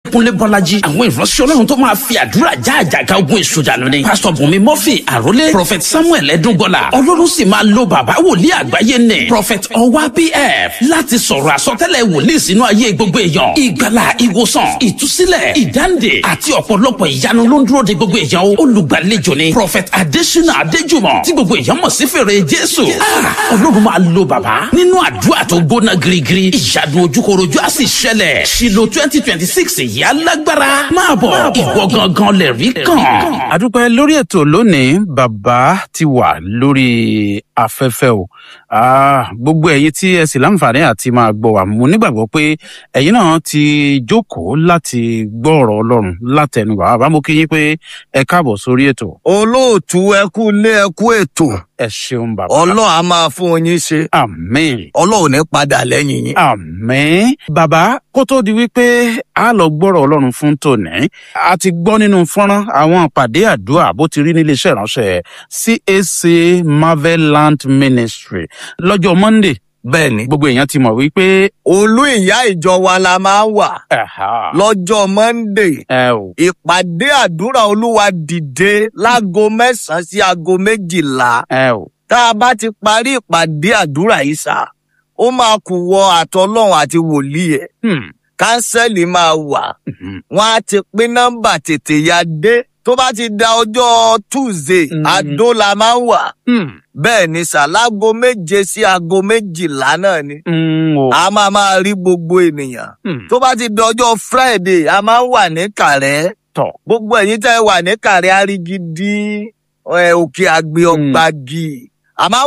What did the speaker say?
kúnlé bọ́lájí àwọn ìránṣẹ́ ọlọ́run tó máa fi àdúrà já àjàgà ogun èṣù dànù ni pásítọ̀ bùnmi murphy àrólé prophet samuel ẹdúngọlá ọlọ́run sì máa lo bàbá wòlíì àgbáyé nì prophet ọwá pf láti sọ̀rọ̀ àsọtẹ́lẹ̀ wòlíì sínú ayé gbogbo èèyàn ìgbàlà ìwòsàn ìtúsílẹ̀ ìdáǹdè àti ọ̀pọ̀lọpọ̀ ìyanu ló ń dúró de gbogbo èèyàn o olùgbàlejò ni prophet adesina adéjùmọ̀ tí gbogbo èèyàn mọ̀ sí fèrè jésù Ah, ọlọ́run máa lo bàbá nínú àdúrà tó gbóná girigiri ìyanu ojúkorojú á sì ṣẹlẹ̀ ṣìlò twenty twenty six yìí alágbára máa bọ̀ ìwọ gangan lè rí kàn. adúpẹ́ lórí ètò lónìí bàbá ti wà lórí afẹ́fẹ́ o Ah, gbogbo ẹ̀yin tí ẹ sì láǹfààní àti máa gbọ́ wa mo nígbàgbọ́ pé ẹ̀yin náà ti jókòó láti gbọ́ ọ̀rọ̀ ọlọ́run látẹnu bàbá mo kí yín pé ẹ káàbọ̀ sórí ètò olóòtú ẹkú lé ẹkú ètò ẹ ṣeun bàbá ọlọ́run á máa fún yín ṣe àmín ọlọ́run ní padà lẹ́yìn yín. àmín bàbá kó tó di wípé a lọ gbọ́rọ̀ ọlọ́run fún tòní a ti gbọ́ nínú fọ́nrán àwọn ìpàdé àdúrà bó ti rí nílé iṣẹ́ ìránṣẹ́ cac marvel land ministry lọ́jọ́ monday bẹ́ẹ̀ ni gbogbo èèyàn ti mọ̀ wípé olú ìyá ìjọ wa la máa ń wà ẹ̀hà, lọ́jọ́ monday ẹ ò ìpàdé àdúrà olúwa dìde láago mẹ́sàn-án sí aago méjìlá ẹ ò tá a bá ti parí ìpàdé àdúrà yìí sá ó máa kù wọ àtọlọ́run àti wòlíì ẹ̀ hmm, kánsẹ́lì máa wà mhm, wọn á ti pín nọ́mbà tètè ya dé tó bá ti da ọjọ́ tuesday Mhm. àdó la máa ń wà hmm, bẹ́ẹ̀ ni sàlágo méje sí aago méjìlá náà ni hmm, o, a máa máa rí gbogbo ènìyàn hmm, tó bá ti di ọjọ́ friday a máa ń wà ní kàrẹ́ tọ̀ gbogbo ẹ̀yin tẹ́ ẹ wà ní kàrẹ́ àrígidí ẹ̀, òkè àgbẹ̀ ọ̀gbàgì a máa ń